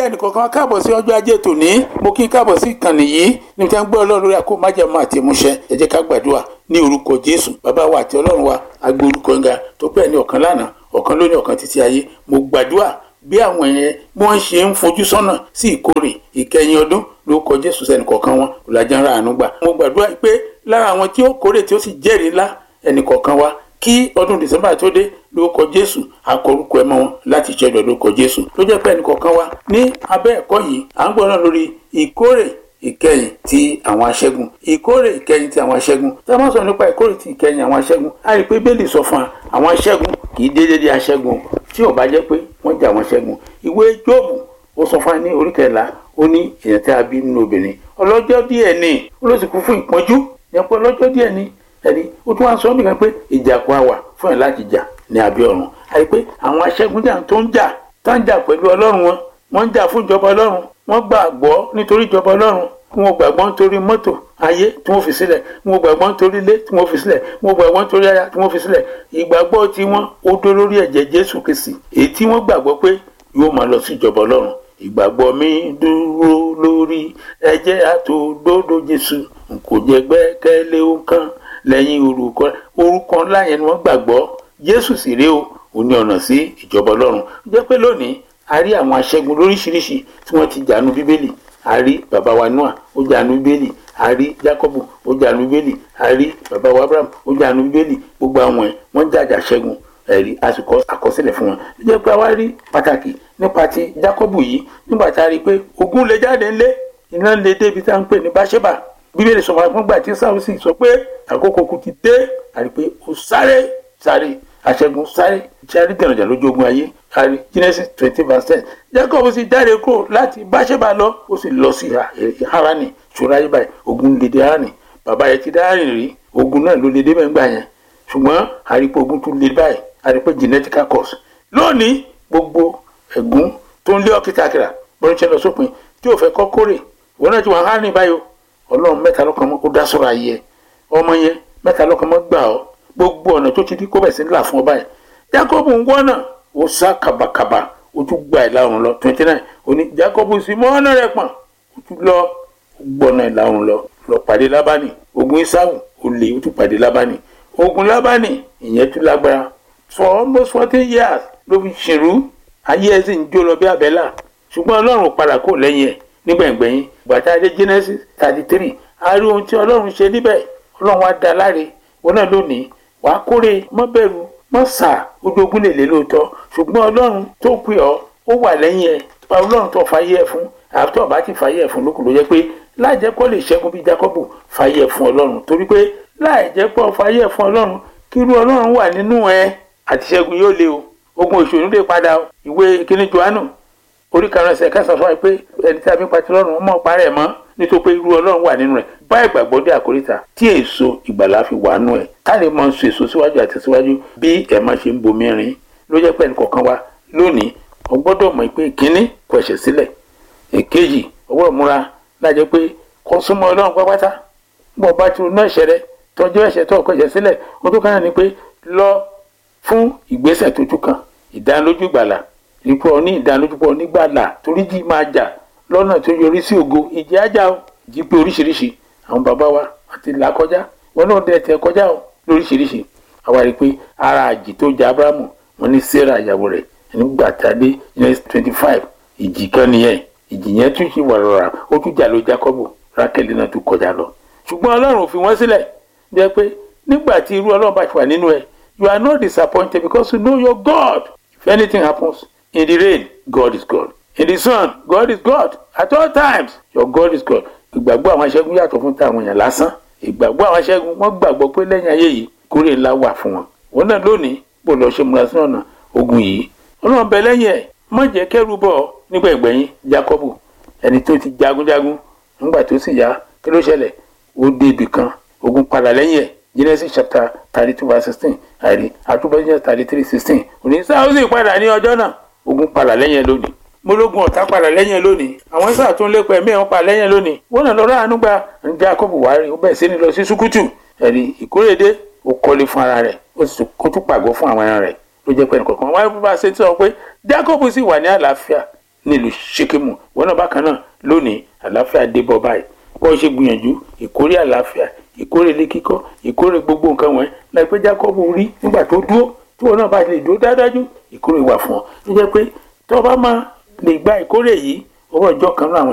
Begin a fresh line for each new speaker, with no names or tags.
ẹnìkọ̀ọ̀kan wa káàbọ̀ sí ọjọ́ ajé tòní mo kí n káàbọ̀ sí ìkànnì yìí níbi tí wọ́n ń gbọ́ ọlọ́run lórí àkó májẹ̀mú àti ìmúṣẹ ẹ jẹ́ ká gbàdúrà ní orúkọ jésù bàbá wa àti ọlọ́run wa agbé orúkọ ń ga tó pẹ́ ní ọ̀kan lánàá ọ̀kan lónìí ọ̀kan títí ayé mo gbàdúrà bí àwọn yẹn bí wọ́n ṣe ń fojú sọ́nà sí ìkórè ìkẹyìn ọdún lórúkọ jésù sẹ́nìkọ̀ọ̀kan wọn ọ̀làjà ń ra àánú gbà mo gbàdúrà pé lára àwọn tí ó kórè tí ó sì jẹ́rìí ńlá ẹnìkọ̀ọ̀kan wa kí ọdún december tó dé lórúkọ jésù akọrúkọ ẹ mọ wọn láti ṣẹlẹ lórúkọ jésù ló jẹ́ pé ẹnìkọ̀ọ̀kan wa ní abẹ́ ẹ̀kọ́ yìí à ń gbọ́dọ̀ lórí ìkórè ìkẹyìn ti àwọn aṣẹ́gun ìkórè ìkẹyìn ti àwọn aṣẹ́gun tí a máa sọ nípa ìkórè ti ìkẹyìn àwọn aṣẹ́gun a rí i pé bẹ́ẹ̀lì sọ fún wa àwọn aṣẹ́gun kì í déédéé di aṣẹ́gun tí ò bá jẹ́ pé wọ́n jà àwọn aṣẹ́gun ìwé jóòbù ó sọ fún wa ní orí kẹrìnlá ó ní èèyàn tí a bí nínú obìnrin ọlọ́jọ́ díẹ̀ ni ó ló sì kú fún ìpọ́njú yẹn pé ọlọ́jọ́ díẹ̀ ni ẹni ó tún wá sọ nìkan pé ìjà kó a wà fún ẹ láti jà ní abẹ́ ọ̀run àyè pé àwọn aṣẹ́gun jà tó ń jà tó ń jà pẹ̀lú ọlọ́run wọn wọ́n ń jà fún ìjọba ọlọ́run wọ́n gbàgbọ́ nítorí ìjọba ọlọ́run wọn gbàgbọ́ nítorí mọ́tò ayé tí wọ́n fi sílẹ̀ wọn gbàgbọ́ nítorí ilé tí wọ́n fi sílẹ̀ wọn gbàgbọ́ nítorí aya tí wọ́n fi sílẹ̀ ìgbàgbọ́ tí wọ́n ó dó lórí ẹ̀jẹ̀ jésù kristi èyí tí wọ́n gbàgbọ́ pé yóò máa lọ sí ìjọba ọlọ́run ìgbàgbọ́ mi dúró lórí ẹ̀jẹ̀ àtòdodo jésù n kò jẹ́ gbẹ́kẹ̀lé nǹkan lẹ́yìn orúkọ orúkọ ńlá yẹn ni wọ́n gbàgbọ́ jésù sì rèé o ò ní ọ̀nà sí ìjọba ọlọ́run jẹ́ pé lónìí a rí àwọn aṣẹ́gun lóríṣiríṣi tí wọ́n ti jànú bíbélì a rí bàbá wa noah ó jànú bíbélì a rí jacobu ó jànú bíbélì a rí bàbá wa abraham ó jànú bíbélì gbogbo àwọn ẹ̀ wọ́n jàjà ṣẹ́gun ẹ̀rí àsìkò àkọsílẹ̀ fún wọn jẹ́ pé a wá rí pàtàkì nípa ti jacobu yìí nígbà tá a rí i pé ogun lè jáde ńlé iná lè débi tá à ń pè ní báṣẹ́bà bíbélì sọ fún gbà tí sáwùsì sọ pé àkókò kù ti dé àrí pé ó sáré sáré aṣẹ́gun sáré sáré dẹ̀rọ̀jà lójú ogun ayé àrí genesis twenty verse ten jacob sì jáde kúrò láti báṣẹ́bà lọ ó sì lọ sí harani ṣòro ayé báyìí ogun lè dé harani bàbá yẹn ti dá harani rí ogun náà ló lè dé mẹ́ngbà yẹn ṣùgbọ́n àrí pé ogun tún lè báyìí àrí pé genetical cause lónìí gbogbo ẹ̀gún tó ń lé ọ́ kìtàkìtà bọ́n ṣe lọ sópin tí ò fẹ́ kọ́ kórè òun náà ti wà harani báyìí o ọlọ́run mẹ́ta lọ́kàn mọ́ ó dá sọ́ra yẹ ọmọ yẹn mẹ́ta lọ́kàn mọ́ gbà ọ́ gbogbo ọ̀nà tó ti di kó bẹ̀ sí ńlá fún ọ báyìí jacob ń wọ́nà ó sá kàbàkàbà ó tún gba ìlà oòrùn lọ twenty nine ó ní jacob sì mọ́ ọ̀nà rẹ̀ pọ̀n ó tún lọ gbọ́nà ìlà oòrùn lọ lọ pàdé lábánì ogun isawu ó lè ó tún pàdé lábánì ogun lábánì ìyẹn tún lágbára for almost fourteen years ló fi ṣèrú ayé ẹ̀ sì ń jó lọ bí àbẹ́là ṣùgbọ́n ọlọ́run padà kó lẹ́yìn ẹ̀ nígbẹ̀ngbẹ̀yìn gbàtà dé genesis thirty three a rí ohun tí ọlọ́run ṣe níbẹ̀ ọlọ́run wá dá láre wọn náà lónìí wàá kórè mọ́ bẹ̀rù mọ́ sà ojú ogun lè lé lóòótọ́ ṣùgbọ́n ọlọ́run tó pè ọ́ ó wà lẹ́yìn ẹ̀ ọlọ́run tó fàyè ẹ̀ fún àtọ́ bá ti fàyè ẹ̀ fún lókùn ló jẹ́ pé láì jẹ́ kó lè ṣẹ́gun bí Jákọ́bù fàyè ẹ̀ fún ọlọ́run torí pé láì jẹ́ pé fàyè ẹ̀ fún ọlọ́run kí irú ọlọ́run wà nínú ẹ àti ṣẹ́gun yóò le o ogun òṣèlú lè padà ìwé kíní Jòhánù orí karùn ẹsẹ̀ kẹsàn fún wa pé ẹni tí a fi ń patí lọ́rùn ọmọ parẹ́ mọ́ nítorí pé irú ọlọ́run wà nínú rẹ̀ bá ìgbàgbọ́ dé àkóríta tí èso ìgbàlá fi wà nù ẹ̀ ká lè mọ so èso síwájú àti síwájú bí ẹ̀ máa ṣe ń bomi rin ló jẹ́ pé ẹnìkọ̀ọ̀kan wa lónìí o gbọ́dọ̀ mọ̀ pé ìkíní kọ ẹ̀ṣẹ̀ sílẹ̀ èkejì o gbọ́dọ̀ múra lájẹ́ pé kó súnmọ́ ọlọ́run pápátá bọ́ bá ti ronú ẹ̀ṣẹ̀ rẹ tọ́jú ẹ̀ṣẹ̀ tó kọ ẹ̀ṣẹ̀ sílẹ̀ o tó kàn ní pé lọ fún ìgbésẹ̀ tó tún kàn ìdánilójú ìgbàlà ipò ọ ní ìdánilójúpọ̀ nígbàlà torí jí máa jà lọ́nà tó yọrí sí ògo ìjì ajá o jí pé oríṣiríṣi àwọn bàbá wa àti là kọjá wọn náà dẹ̀ tẹ̀ kọjá o lóríṣiríṣi àwa rí i pé ara àjì tó jà abrahamu wọn ní sarah ìyàwó rẹ̀ nígbà tá a dé next twenty five ìjì kan nìyẹn ìjì yẹn tún ṣe wàrọ̀rà ó tún jà ló jacob rákẹ́lì náà tún kọjá lọ ṣùgbọ́n ọlọ́run ò fi wọ́n sílẹ̀ jẹ́ pé nígbà tí irú ọlọ́run bá ti wà nínú ẹ you are not disappointed because you know your God if anything happens In the rain, God is God. In the sun, God is God. At all times, your God is God. Ìgbàgbọ́ àwọn aṣẹ́gun yàtọ̀ fún táwọn èèyàn lásán. Ìgbàgbọ́ àwọn aṣẹ́gun wọ́n gbàgbọ́ pé lẹ́yìn ayé yìí kórè ńlá wà fún wọn. Wọ́n náà lónìí bó lọ ṣe múra sínú ọ̀nà ogun yìí. Ọlọ́run bẹ lẹ́yìn ẹ̀ má jẹ́ kẹ́rù bọ̀ nígbà ìgbẹ̀yìn Jákọ́bù ẹni tó ti jagunjagun nígbà tó sì yá kí ló ṣẹlẹ̀ ó dé ibì kan ogun padà lẹ́yìn ẹ̀ Genesis chapter thirty two verse sixteen àìrí àtúbọ̀ Genesis thirty three sixteen òní sáà ó sì padà ní ọjọ́ náà ogun padà lẹ́yìn ẹ lónìí mólógun ọ̀tá padà lẹ́yìn ẹ lónìí àwọn sáà tó ń lépa ẹ̀mí ẹ̀ ń pa lẹ́yìn ẹ lónìí wọ́n náà lọ́rọ́ àánú gba ń já kọ́bù wá rí ó bẹ̀ sí ni lọ sí sukutu ẹ̀rí ìkórèdé ó kọ́lé fún ara rẹ̀ ó sì tún pàgọ́ fún àwọn ẹran rẹ̀ ló jẹ́ pé ẹnìkọ̀ọ̀kan wáyé bá ṣe tí wọ́n pé Jacob sì wà ní àlàáfíà nílùú ṣékémù wọn náà bákan náà lónìí àlàáfíà dé bọ́ báyìí bọ́n ṣe gbìyànjú ìkórè àlàáfíà ìkórè ilé kíkọ́ ìkórè gbogbo nǹkan wọn láìpẹ́ jákọ́bù rí nígbà tó dúró tí wọn náà bá lè dúró dáadájú ìkórè wà fún ọ tó jẹ́ pé tó bá máa lè gba ìkórè yìí owó ọjọ́ kan náà àwọn